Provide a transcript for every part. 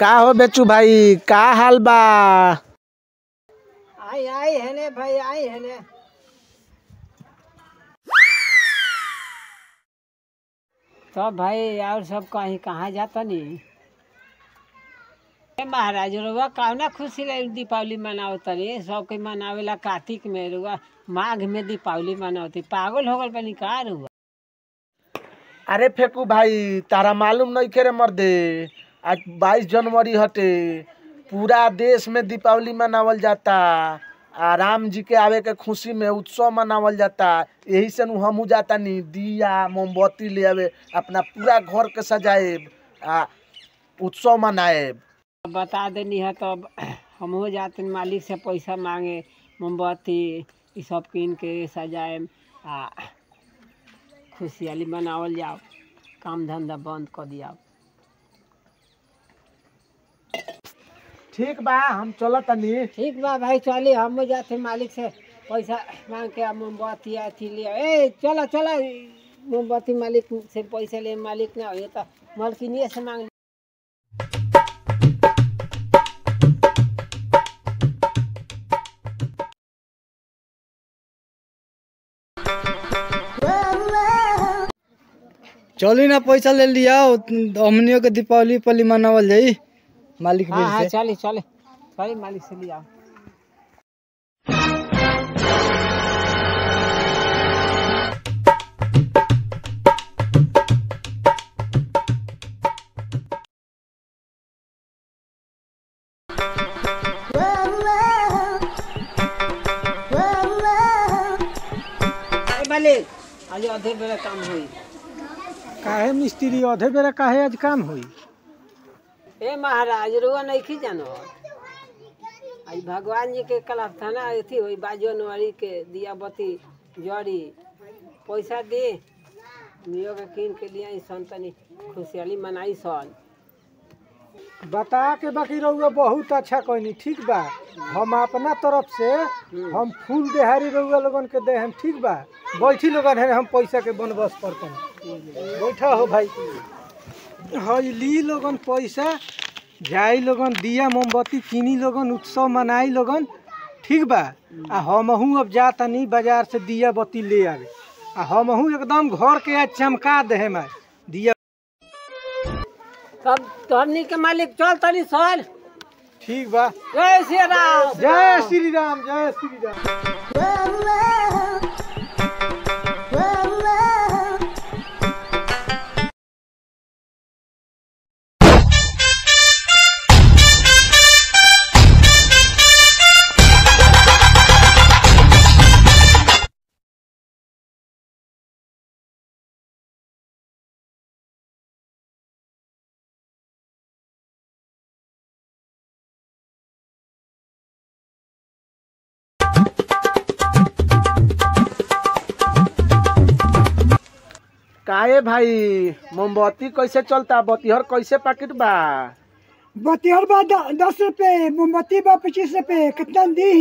का हो बेचू भाई का हाल बा आई आई है ने भाई आई है ने तो भाई और सब कहीं कहाँ जाता नहीं ए महाराज रुआ कौना खुशी ले दीपावली मनाओ तनी सबके मनावेला कार्तिक में रुआ माघ में दीपावली मनावती पागल हो गल बनी का रुआ अरे फेकू भाई तारा मालूम नहीं खे रे मर्दे आज बाईस जनवरी हटे पूरा देश में दीपावली मनावल जाता आ राम जी के आवे के खुशी में उत्सव मनावल जाता यही से नु हमहू जाता नी दिया मोमबत्ती ले आवे अपना पूरा घर के सजाएब आ उत्सव मनाएब बता देनी है तो हम हो जाते मालिक से पैसा मांगे मोमबत्ती ये सब कीन के सजाए आ खुशहाली मनावल जाओ काम धंधा बंद कर दिया ठीक बा हम चलत तनी ठीक बा भाई चली हम हो जाते मालिक से पैसा मांग के आ मोमबत्ती अथी ले आओ। ए चलो चलो मोमबत्ती मालिक से पैसा ले मालिक ना हो तो मालकिनिए से मांग चली ना पैसा ले लिया हमनियों के दीपावली पली मनावल जाई मालिक हाँ हाँ बीर से चले चले चले मालिक से ले आओ ए मालिक आज आधे बेला काम हुई काहे मिस्त्री आधे बेरा काहे आज काम होई ए महाराज रुआ नहीं खी जानो आज भगवान जी के कलास्थाना अथी हुई बाजो नवारी के दिया बत्ती जड़ी पैसा दे नियो के कीन के लिए सन तनी खुशहाली मनाई सन बता के बाकी रहुआ बहुत अच्छा कहनी ठीक बा हम अपना तरफ से हम फूल देहारी रहुआ लोगन के दे हम ठीक बा बैठी लोगन है हम पैसा के बंदोबस्त करते बैठा हो भाई हाँ ली लोगन पैसा जाई लोगन दिया मोमबत्ती किनी लोगन उत्सव मनाई लोगन ठीक बा आ हमहू अब जा तनी बाजार से दिया बत्ती ले आवे आ हमहू एकदम घर के आज चमका दे हम दिया तब तोहनी के मालिक चल तनी सन ठीक बा जय श्री राम जय श्री राम जय श्री राम काहे भाई मोमबत्ती कैसे चलता बत्तीहर कैसे पैकेट बा बतिहर बा द- दस रुपए मोमबत्ती बा पच्चीस रुपए कितना दी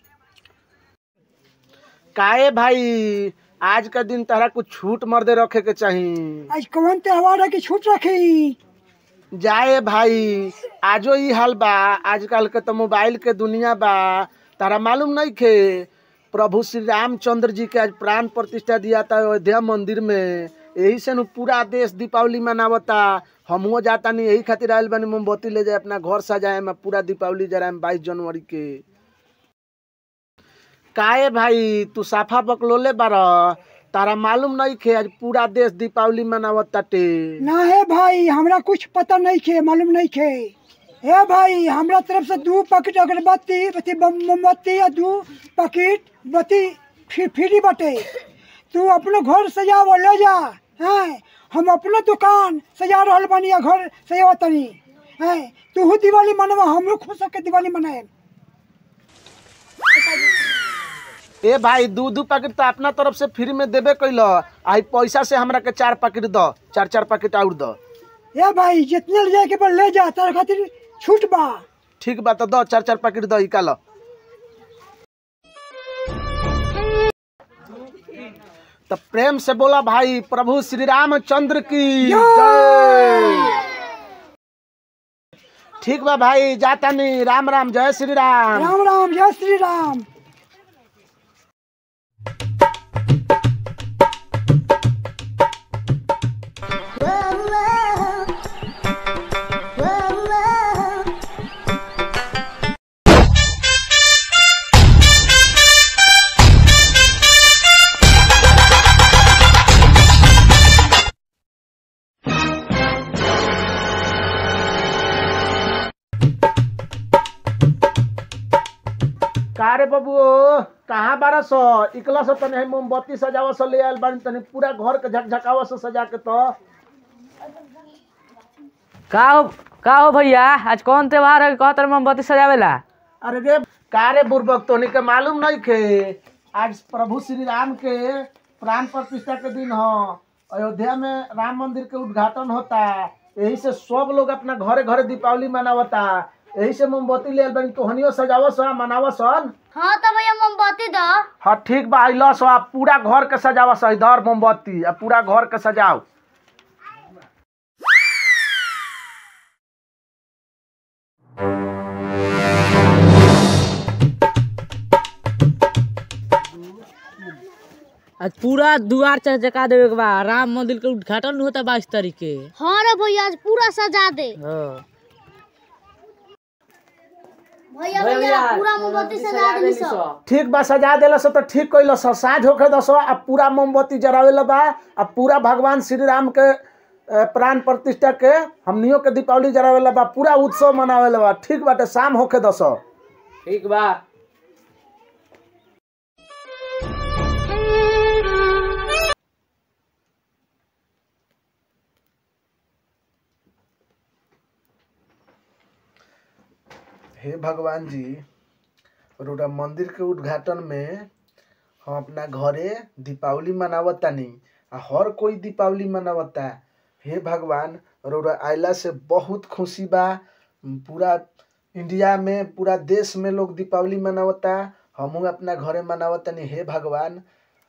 काहे भाई आज का दिन तारा कुछ छूट मर्दे रखे के चाही आज कौन त्योहार है कि छूट रखी जाए भाई आजो ई हाल बा आजकल के तो मोबाइल के दुनिया बा तारा मालूम नहीं खे प्रभु श्री रामचंद्र जी के आज प्राण प्रतिष्ठा दिया था अयोध्या मंदिर में यही से नु पूरा देश दीपावली मनावता हमहुओ जाता नहीं यही खातिर आयल बनी मोमबत्ती ले जाए अपना घर सजाए में पूरा दीपावली जराए बाईस जनवरी के काहे भाई तू साफा बकलोले बार तारा मालूम नहीं खे आज पूरा देश दीपावली मनावत ताटे ना है भाई हमरा कुछ पता नहीं खे मालूम नहीं खे हे भाई हमरा तरफ से दो पैकेट अगरबत्ती बत्ती बम- मोमबत्ती या दो पैकेट बत्ती फ्री फ्री बटे तू अपने घर सजाव ले जा हैं हम अपना दुकान सजा रहल बानी या घर सजाव तनी हैं तू दिवाली मनवा हमरो खुश होके दिवाली मनाए ए भाई दू दू पैकेट तो अपना तरफ से फ्री में देबे कैल आई पैसा से हमरा के चार पैकेट द चार चार पैकेट और द ए भाई जितने ले जाए के बा ले जा तारे खातिर छूट बा ठीक बा तो द चार चार पैकेट द इकाल तो प्रेम से बोला भाई प्रभु श्री रामचंद्र की जय ठीक बा भाई जाता नहीं राम राम जय श्री राम राम राम जय श्री राम का रे बबू कहाँ बारह सौ इकला सौ तने है मोमबत्ती सजावा सौ ले आयल बानी तनी पूरा घर के झकझकावा सौ सजा के तो का हो का हो भैया आज कौन त्योहार है कहत रहे मोमबत्ती सजावेला अरे रे का रे बुर्बक तोनी के मालूम नहीं खे आज प्रभु श्री राम के प्राण प्रतिष्ठा के दिन ह अयोध्या में राम मंदिर के उद्घाटन होता यही से सब लोग अपना घरे घरे दीपावली मनावता यही से मोमबत्ती ले आयल बानी तोहनियो सजावा सो मनावा सन हाँ तो भैया मोमबत्ती दो हाँ ठीक बा अइलो सो आप पूरा घर के सजावा सो इधर मोमबत्ती आ पूरा घर के सजाओ आज पूरा दुआर चकचका देवे के बा राम मंदिर के उद्घाटन होता बाईस तारीख के हाँ रे भैया आज पूरा सजा दे हाँ। भैया भैया पूरा मोमबत्ती सजा दे सब ठीक बा सजा देला सो तो ठीक कैल सो साँझ होके दसो आ पूरा मोमबत्ती जरावेला बा आ पूरा भगवान श्री राम के अ, प्राण प्रतिष्ठा के हमनियों के दीपावली जरावेला बा पूरा उत्सव मनावेला बा ठीक बाटे शाम होके दसो ठीक बा हे भगवान जी रोड़ा मंदिर के उद्घाटन में हम अपना घरे दीपावली मनावतानी आ हर कोई दीपावली मनावता हे भगवान रोड़ा आइला से बहुत खुशी बा पूरा इंडिया में पूरा देश में लोग दीपावली मनावता हमहू अपना घरे मनावतानी हे भगवान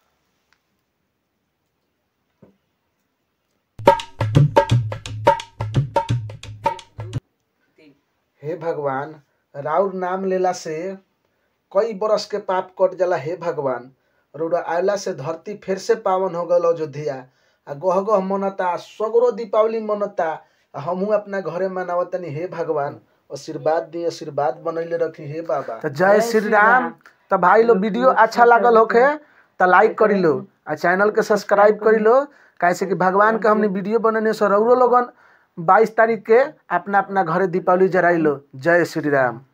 हे भगवान राउर नाम लेला से कई बरस के पाप कट जाला हे भगवान रौरा आयला से धरती फिर से पावन हो गल अयोध्या आ गह गह मनता सगरो दीपावली मनता आ हमहू अपना घरे मनावतनी हे भगवान आशीर्वाद दी आशीर्वाद बनैले रखी हे बाबा तो जय श्री राम तो भाई लोग वीडियो अच्छा लागल होखे तो लाइक करी लो आ चैनल के सब्सक्राइब करी लो कैसे कि भगवान के हमने वीडियो बनने से रौरो लोगन बाईस तारीख के अपना अपना घरे दीपावली जराई लो जय श्री राम